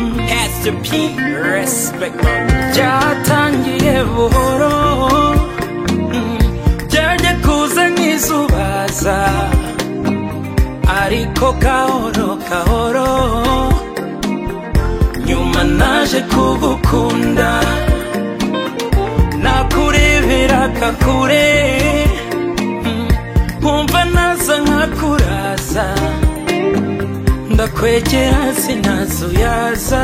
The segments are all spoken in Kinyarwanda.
Christian P. Respect 먼저 단기에 보러 열대 고생이 수바사 아리코 가오로 가오로 nyuma naje kugukunda nakurebera kakure nkumva naza nkakuraza ndakwegera sinazuyaza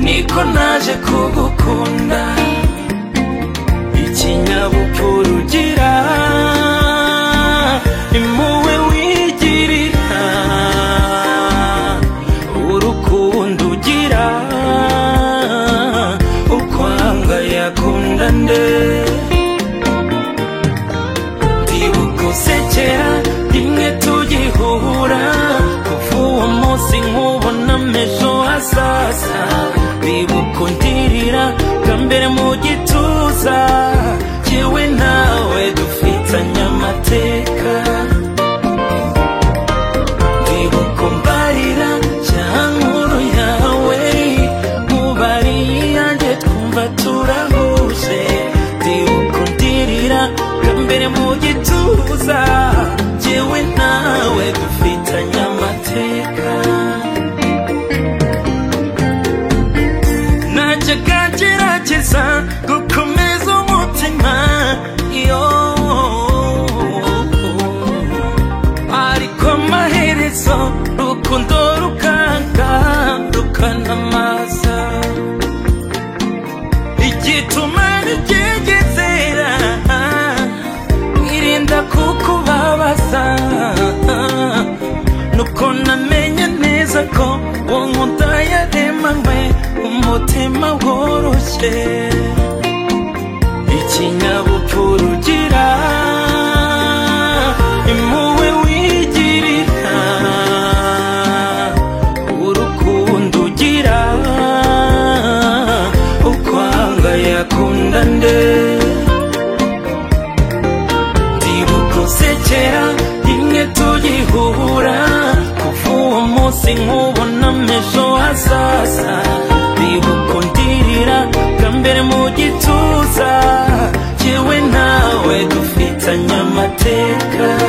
niko naje kugukunda ikinyabupfura ugira impuhwe wigirira urukundo ugira ukwanga yakunda nde ndibuka usekera rimwe tugihura kuva uwo munsi nkubona ejo hazaza ndibuka undirira bwa mbere mu gituza yewe nawe dufitanye amateka ndibuka umbarira cyankuru yawe mubariye iyanjye twumva turahuje ndibuka undirira bwa mbere mu gituza yewe nawe dufitanye amateka najyaga gerageza gukomeza umutima yo ariko amaherezo rukundo rukanga rukanamaza igituma ntigegezera irinda kukubabaza nuko namenye neza ko wonkunda yaremanywe umutima woroshye ikinyabupfura ugira impuhwe wigirira urukundo ugira ukwanga yakunda nde ndibuka usekera rimwe tugihura kuva uwo munsi nkubona ejo hazaza ndibuka undirira bwa mbere mu gituza yewe nawe dufitanye amateka